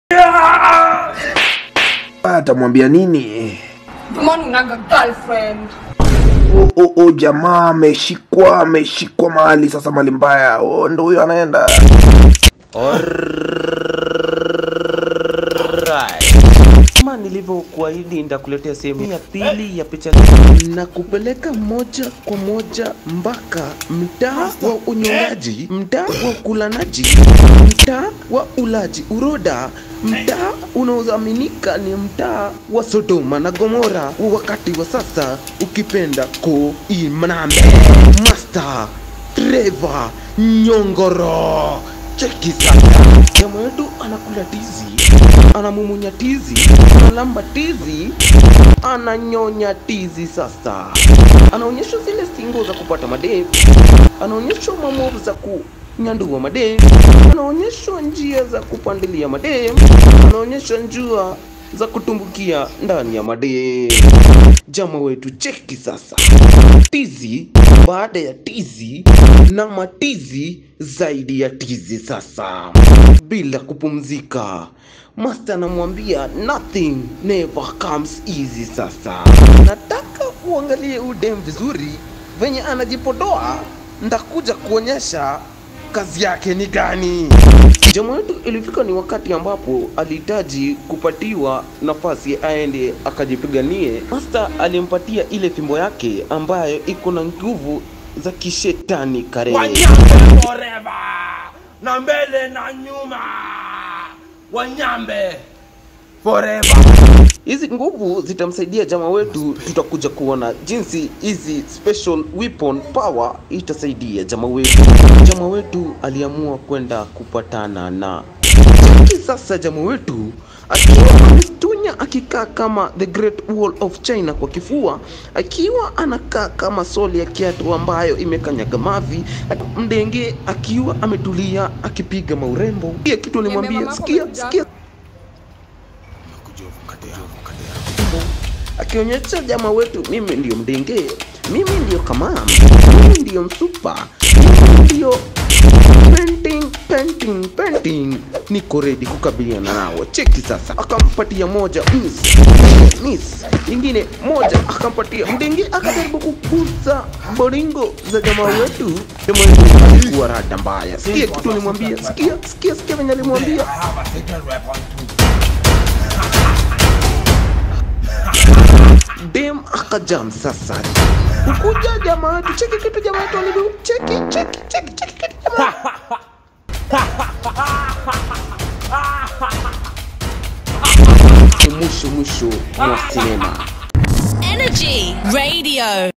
atamwambia nini Mbona unanga girlfriend? o, o, o jamaa ameshikwa ameshikwa mahali sasa mali mbaya o, ndo huyo anaenda kama nilivyokuahidi nitakuletea sehemu ya pili ya picha na kupeleka moja kwa moja mpaka mtaa wa unyongaji, mtaa wa ukulanaji, mtaa wa ulaji uroda, mtaa unaoaminika ni mtaa wa Sodoma na Gomora wa wakati wa sasa, ukipenda Koinange. Master Trevor Nyongoro, cheki sasa, jamaa wetu anakula tizi, anamumunya tizi, analamba tizi, ananyonya tizi. Sasa anaonyeshwa zile singo za kupata madem, anaonyeshwa mamovu za kunyandua madem, anaonyeshwa njia za kupandilia madem, anaonyeshwa njia za kutumbukia ndani ya madem. Jama wetu cheki sasa, tizi baada ya tizi na matizi zaidi ya tizi. Sasa bila kupumzika, Master anamwambia nothing never comes easy. Sasa nataka uangalie udem vizuri venye anajipodoa, ndakuja kuonyesha kazi yake ni gani. Jamaa wetu ilifika ni wakati ambapo alihitaji kupatiwa nafasi aende akajipiganie. Master alimpatia ile fimbo yake ambayo iko na nguvu za kishetani kare. Wanyambe forever, na mbele na nyuma. Wanyambe forever. Hizi nguvu zitamsaidia jamaa wetu, tutakuja kuona jinsi hizi special weapon power itasaidia jamaa wetu. Jamaa wetu aliamua kwenda kupatana na Cheki sasa jamaa wetu akiwa amestunya akikaa kama the great wall of China kwa kifua, akiwa anakaa kama soli ya kiatu ambayo imekanyaga mavi, mdenge akiwa ametulia akipiga maurembo. Pia kitu alimwambia, mamako sikia, amekuja sikia akionyesha jamaa wetu, mimi ndiyo mdenge, mimi ndiyo kamam, mimi ndiyo msupa, mimi ndiyo painting, painting, painting. Niko ready kukabiliana nao. Cheki sasa, akampatia moja miss, miss, ingine moja akampatia mdenge, akajaribu kukuza boringo za jamaa wetu. Jamaa wetu alikuwa rada mbaya. Sikia kitu alimwambia, sikia, sikia, sikia venye alimwambia. I have a secret weapon too. dem akajam sasa ukuja jamaa wetu cheki kitu jamaa wetu alivyo cheki cheki cheki cheki kitu jamaa mwisho mwisho mwa sinema Energy Radio.